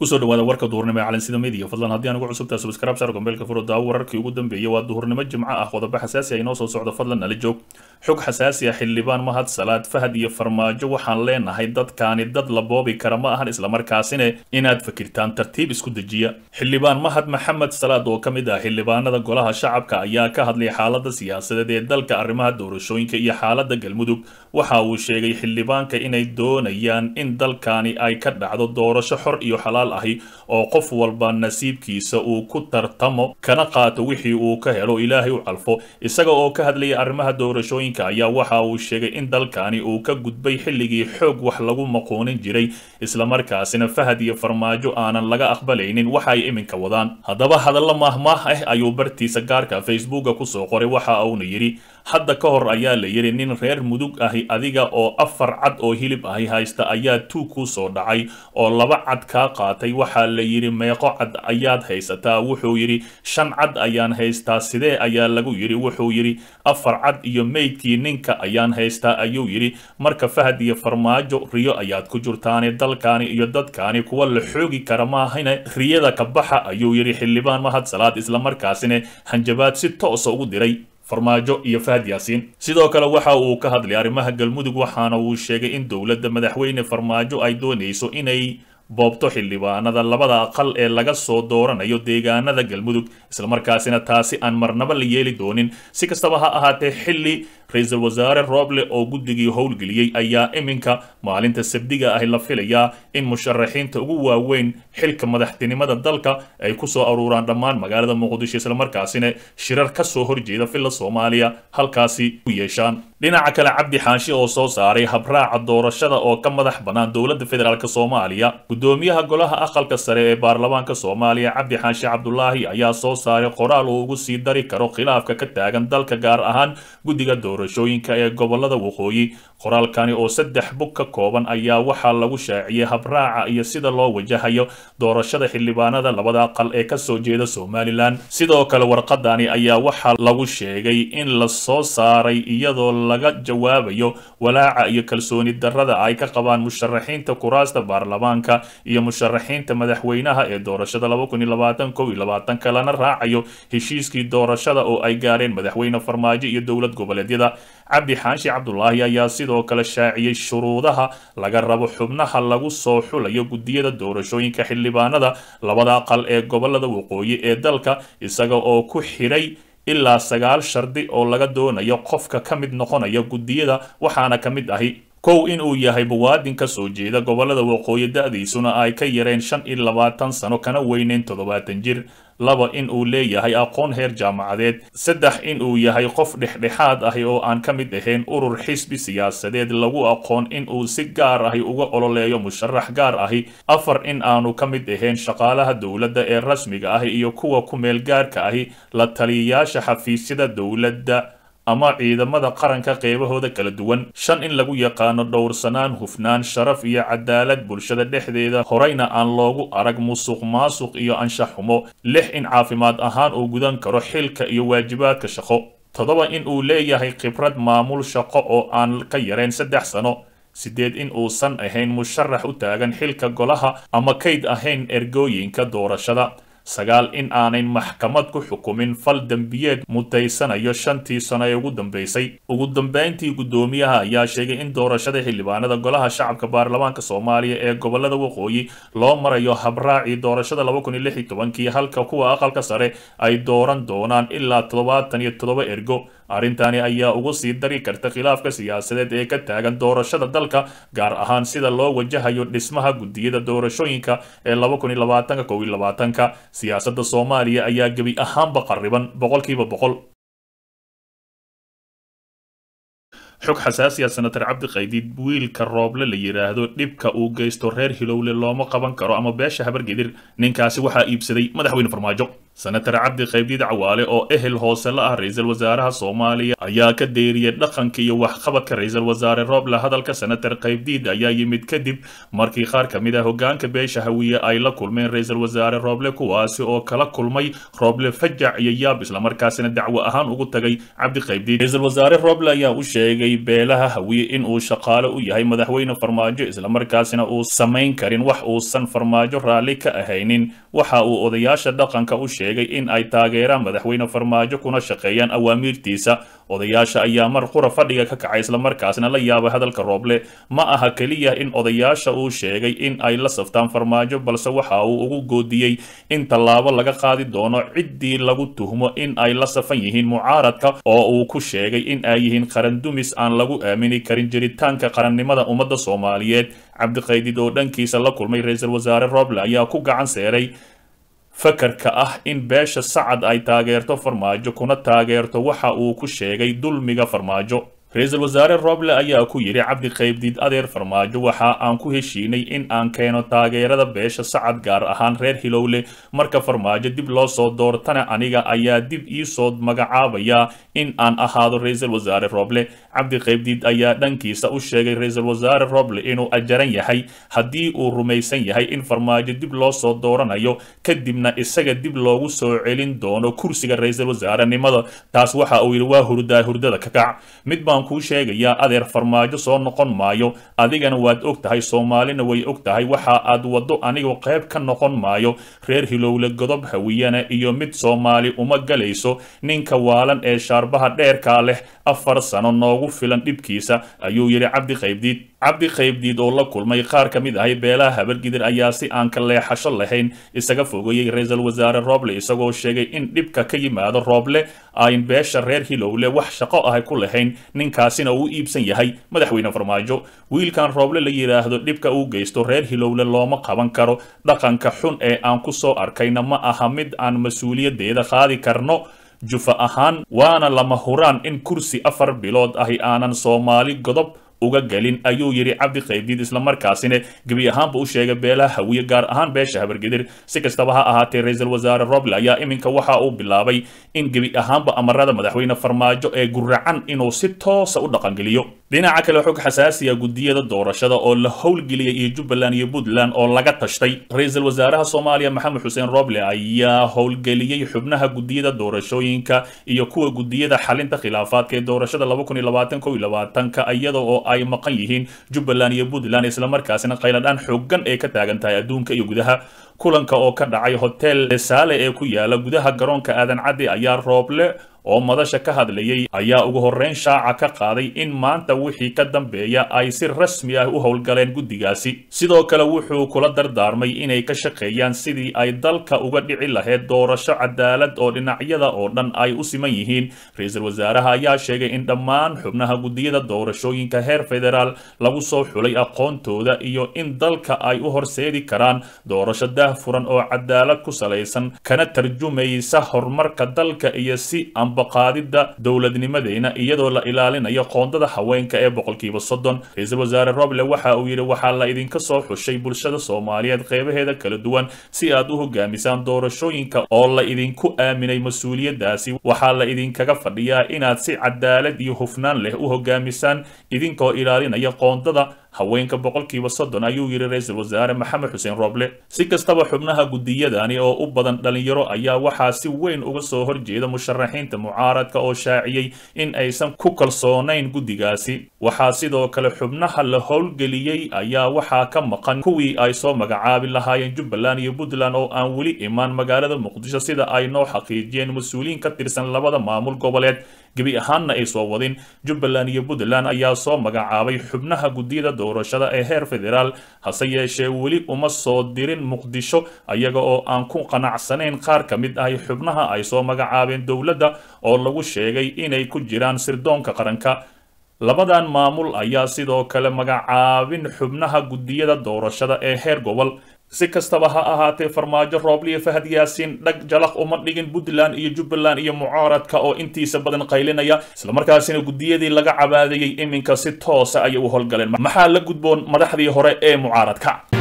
kusoo dhawaada warka duhurnimo ee calansida media fadlan haddii aan ugu cusubtahay subscribe saar gombeelka furo daawo wararkii ugu dambeeyay waa duhurnimo jimco ah qodobo xasaasi ah inoo soo socdo fadlan nala joog xog xasaasi ah xildhibaan mahad salaad fahad iyo farmaajo waxaan leenahay dadkaani dad la boobi kara ma ahan islamarkaasina inaad fakirtaan tartiib isku dejiya xildhibaan mahad maxamed salaad oo ka mid ah xildhibaanada golaha shacabka ayaa ka hadlay xaalada siyaasadeed ee dalka arrimaha doorashooyinka iyo xaalada galmudug waxa uu sheegay xildhibaanka inay doonayaan in dalkani ay ka dhacdo doorasho xor iyo xalaal ahi oo qof walba nasiibkiisa uu ku tartamo kana qaato wixii uu ka helo ilaahay u calfo isaga oo ka hadlayay arrimaha doorashooyinka ayaa waxa uu sheegay in dalkani uu ka gudbay xilligii xoog wax lagu maquunin jiray islamarkaasina fahad iyo farmaajo aanan laga aqbalaynin waxa ay iminka wadaan haddaba hadallo maahmaah ah ayuu bartiisa gaarka facebooka kusoo qoray waxa uuna yidhi hadda ka hor ayaa la yidhi nin reer mudug ahi adiga oo afar cad oo hilib ahi haysta ayaa tuug ku soo dhacay oo laba cad kaa qaatay waxaa la yidhi meeqo cad ayaad haysataa wuxuu yidhi shan cad ayaan haystaa sidee ayaa lagu yidhi wuxuu yidhi afar cad iyo meydkii ninka ayaan haystaa ayuu yidhi marka fahad iyo farmaajo riyo ayaad ku jirtaane dalkaani iyo dadkaani kuwa la xoogi kara maahane riyada ka baxa ayuu yidhi xildhibaan mahad salaad islamarkaasina hanjabaad si toosa ugu diray farmaajo iyo fahad yaasiin sidoo kale waxa uu ka hadlay arrimaha galmudug waxaana uu sheegay in dowladda madaxweyne farmaajo ay doonayso inay boobto xildhibaanada labada aqal ee laga soo dooranayo deegaanada galmudug islamarkaasina taasi aan marnaba la yeeli doonin si kastaba ha ahaatee xilli ra-iisul wasaare rooble oo guddigii howlgeliyey ayaa iminka maalinta sabdiga ahi la filayaa in musharaxiinta ugu waaweyn xilka madaxtinimada dalka ay ku soo aruuraan dhammaan magaalada muqdisho islamarkaasina shirar ka soo horjeeda filla soomaaliya halkaasi u yeeshaan dhinaca kale cabdi xaashi oo soo saaray habraaca doorashada oo ka madax bannaan dowladda federaalk soomaaliya gudoomiyaha golaha aqalka sare ee baarlamaanka soomaaliya cabdi xaashi cabdulaahi ayaa soo saaray qoraal uu ugu sii dari karo khilaafka ka taagan dalka gaar ahaan guddiga doorashooyinka ee gobolada waqooyi qoraalkani oo saddex bug ka kooban ayaa waxaa lagu shaaciyey habraaca iyo sida loo wajahayo doorashada xildhibaanada labada aqal ee kasoo jeeda somalilan sidoo kale warqadani ayaa waxaa lagu sheegay in la soo saaray iyadoo laga jawaabayo walaaca iyo kalsooni darrada ay ka qabaan musharaxiinta kuraasta baarlamaanka iyo musharaxiinta madaxweynaha ee doorashada kalana raacayo heshiiskii doorashada oo ay gaareen madaxweyne farmaajo iyo dowlad goboleedyada cabdi xaashi cabdulaahi ayaa sidoo kale shaaciyey shuruudaha laga rabo xubnaha lagu soo xulayo guddiyada doorashooyinka xildhibaanada labada aqal ee gobolada waqooyi ee dalka isaga oo ku xidhay ilaa sagaal shardi oo laga doonayo qofka ka mid noqonaya guddiyada waxaana ka mid ahi kow in uu yahay muwaadin ka soo jeeda gobolada waqooyi da-diisuna ay ka yareen shan iyo labaatan sano kana weyneyn toddobaatan jir laba in uu leeyahay aqoon heer jaamacadeed saddex in uu yahay qof dhexdhexaad ahi oo aan ka mid ahayn urur xisbi siyaasadeed lagu aqoon in uu si gaar ahi uga ololeeyo musharax gaar ahi afar in aanu ka mid ahayn shaqaalaha dowladda ee rasmiga ahi iyo kuwa ku meel gaarka ahi la taliyayaasha xafiisyada dowladda ama ciidamada qaranka qeybahooda kala duwan shan in lagu yaqaano dhowrsanaan hufnaan sharaf iyo cadaalad bulshada dhexdeeda horeyna aan loogu arag musuq maasuq iyo anshax xumo lix in caafimaad ahaan uu gudan karo xilka iyo waajibaadka shaqo toddoba in uu leeyahay khibrad maamul shaqo oo aan ka yareen saddex sano sideed in uusan ahayn musharax u taagan xilka golaha ama kayd ahayn ergooyinka doorashada sagaal in aanay maxkamad ku xukumin fal dembiyeed mutaysanayo shantii sano ee ugu dambeysay ugu dambeyntii guddoomiyaha ayaa sheegay in doorashada xildhibaanada golaha shacabka baarlamaanka soomaaliya ee gobolada waqooyi loo marayo habraacii doorashada kii halka kuwa aqalka sare ay dooran doonaan ilaa toddobaatan iyo toddoba ergo arrintani ayaa ugu sii dari karta khilaafka siyaasadeed ee ka taagan doorashada dalka gaar ahaan sida loo wajahayo dhismaha guddiyada doorashooyinka ee siyaasadda soomaaliya ayaa gebi ahaanba qarriban boqolkiiba boqol xog xasaasiya senatar cabdi qaydiid wiilka rooble la yidhaahdo dhibka uu geysto reer hilowle looma qaban karo ama beesha habargedir ninkaasi waxaa iibsaday madaxweyne farmaajo senatar cabdi qaybdiid cawaale oo ehel hoose la ah ra-iisul wasaaraha soomaaliya ayaa ka deeriyay dhaqanka iyo waxqabadka ra-iisul wasaare rooble hadalka senatar qaybdiid ayaa yimid kadib markii qaar ka mid ah hogaanka beesha hawiye ay la kulmeen ra-iisul wasaare rooble kuwaasi oo kala kulmay rooble fajac iyo yaab islamarkaasina dacwo ahaan ugu tagay cabdi qaybdiid ra-iisul wasaare rooble ayaa u sheegay eedeeyey beelaha hawiye in uu shaqaale u yahay madaxweyne farmaajo islamarkaasina uu samayn karin wax uusan farmaajo raalli ka ahaynin waxa uu odayaasha dhaqanka u sheegay in ay taageeraan madaxweyne farmaajo kuna shaqeeyaan awaamiirtiisa odayaasha ayaa mar qura fadhiga ka kacay islamarkaasna la yaabay hadalka rooble ma aha keliya in odayaasha uu sheegay in ay la saftaan farmaajo balse waxa uu ugu goodiyey in tallaabo laga qaadi doono ciddii lagu tuhmo in ay la safan yihiin mucaaradka oo uu ku sheegay in ay yihiin qarandumis aan lagu aamini karin jiritaanka qarannimada ummadda soomaaliyeed cabdiqaydid oo dhankiisa la kulmay ra-iisul wasaare rooble ayaa ku gacan seeray fakarka ah in beesha sacad ay taageerto farmaajo kuna taageerto waxa uu ku sheegay dulmiga farmaajo ra-iisul wasaare rooble ayaa ku yidhi cabdi qaybdiid adeer farmaajo waxa aan ku heshiinay in aan keeno taageerada beesha sacad gaar ahaan reer hilowle marka farmaajo dib loo soo doortana aniga ayaa dib iisoo magacaabaya in aan ahaado ra-iisul wasaare rooble cabdi qaybdiid ayaa dhankiisa u sheegay ra-iisul wasaare rooble inuu ajaran yahay haddii uu rumaysan yahay in farmaajo dib loo soo dooranayo kadibna isaga dib loogu soo celin doono kursiga ra-iisul wasaarenimada taas waxa uu yidhi waa hurdaa hurdada ka kac mid baan kuu sheegayaa adeer farmaajo soo noqon maayo adigana waad og tahay soomaalina way og tahay waxa aad waddo anigu qayb ka noqon maayo reer hilowle godob hawiyana iyo mid soomaali uma galayso ninka waalan ee shaarbaha dheerkaa leh afar sano noogu filan dhibkiisa ayuu yidhi cabdi qaybdiid cabdi qaybdiid oo la kulmay qaar ka mid ahay beelaha habargidir ayaa si aan ka leexasho lahayn isaga fogeeyey ra-iisul wasaare rooble isagoo sheegay in dhibka ka yimaado rooble ayn beesha reer hilowle wax shaqo ahay ku lahayn ninkaasina uu iibsan yahay madaxweyne farmaajo wiilkan rooble la yidhaahdo dhibka uu geysto reer hilowle looma qaban karo dhaqanka xun ee aan ku soo arkayna ma aha mid aan mas-uuliyaddeeda qaadi karno jufa ahaan waana lama huraan in kursi afar bilood ahi aanan soomaali godob uga gelin ayuu yidhi cabdi qaybdiid islamarkaasina gebi ahaanba u sheegay beelaha hawiye gaar ahaan beesha habargedir si kastaba ha ahaatee ra-iisul wasaare roble ayaa iminka waxa uu bilaabay in gebi ahaanba amarada madaxweyne farmaajo ee guracan inuu si toosa u dhaqangeliyo dhinaca kale xog xasaasiya gudiyada doorashada oo la howlgeliyay iyo jubbaland iyo puntland oo laga tashtay ra-iisul wasaaraha soomaaliya maxamed xuseen roble ayaa howlgeliyey xubnaha gudiyada doorashooyinka iyo kuwa gudiyada xalinta khilaafaadka ee doorashada ka iyada oo ay maqan yihiin jubbaland iyo puntland islamarkaasina qayladhaan xoogan ee ka taagan tahay adduunka iyo gudaha kulanka oo ka dhacay hotel saale ee ku yaala gudaha garoonka aadan caddi ayaa rooble oo madasha ka hadlayay ayaa ugu horreyn shaaca ka qaaday in maanta wixii ka dambeeya ay si rasmi ah u howlgaleen guddigaasi sidoo kale wuxuu kula dardaarmay inay ka shaqeeyaan sidii ay dalka uga dhici lahayd doorasho cadaalad oo dhinacyada oo dhan ay u siman yihiin ra-iisul wasaaraha ayaa sheegay in dhammaan xubnaha guddiyada doorashooyinka heer federaal lagu soo xulay aqoontooda iyo in dalka ay u horseedi karaan doorasho daahfuran oo cadaalad ku salaysan kana tarjumaysa horumarka dalka iyo si baqaadida dowladnimadeena iyadoo la ilaalinayo qoondada haweenka ee boqolkiiba soddon ra-iisul wasaare roble waxa uu yidhi waxaa la idinka soo xushay bulshada soomaaliyeed qeybaheeda kala duwan si aad u hogaamisaan doorashooyinka oo la idinku aaminay mas-uuliyaddaasi waxaa la idinkaga fadhiyaa inaad si cadaalad iyo hufnaan leh u hogaamisaan idinkoo ilaalinaya qoondada haweenka boqolkiiba soddon ayuu yidhi ra-iisul wasaare maxamed xuseen roble si kastaba xubnaha gudiyadani oo u badan dhalinyaro ayaa waxaa si weyn uga soo horjeeda musharaxiinta mucaaradka oo shaaciyey in aysan ku kalsoonayn guddigaasi waxaa sidoo kale xubnaha la howlgeliyey ayaa waxaa ka maqan kuwii ay soo magacaabi lahaayeen jubbaland iyo puntland oo aan weli imaan magaalada muqdisho sida ay noo xaqiijiyeen mas-uuliyiin ka tirsan labada maamul goboleed gebi ahaanna ay soo wadin jubbaland iyo puntland ayaa soo magacaabay xubnaha guddiyada doorashada ee heer federaal hase yeeshee weli uma soo dirin muqdisho ayaga oo aan ku qanacsanayn qaar ka mid ahi xubnaha ay soo magacaabeen dowladda oo lagu sheegay inay ku jiraan sirdoonka qaranka labadan maamul ayaa sidoo kale magacaabin xubnaha guddiyada doorashada ee heer gobol si kastaba ha ahaatee farmaajo rooble iyo fahad yaasiin dhag jalaq uma dhigin puntland iyo jubbaland iyo mucaaradka oo intiisa badan qaylinaya islamarkaasina guddiyadii laga cabaadayey iminka si toosa ayay u howlgaleen maxaa la gudboon madaxdii hore ee mucaaradka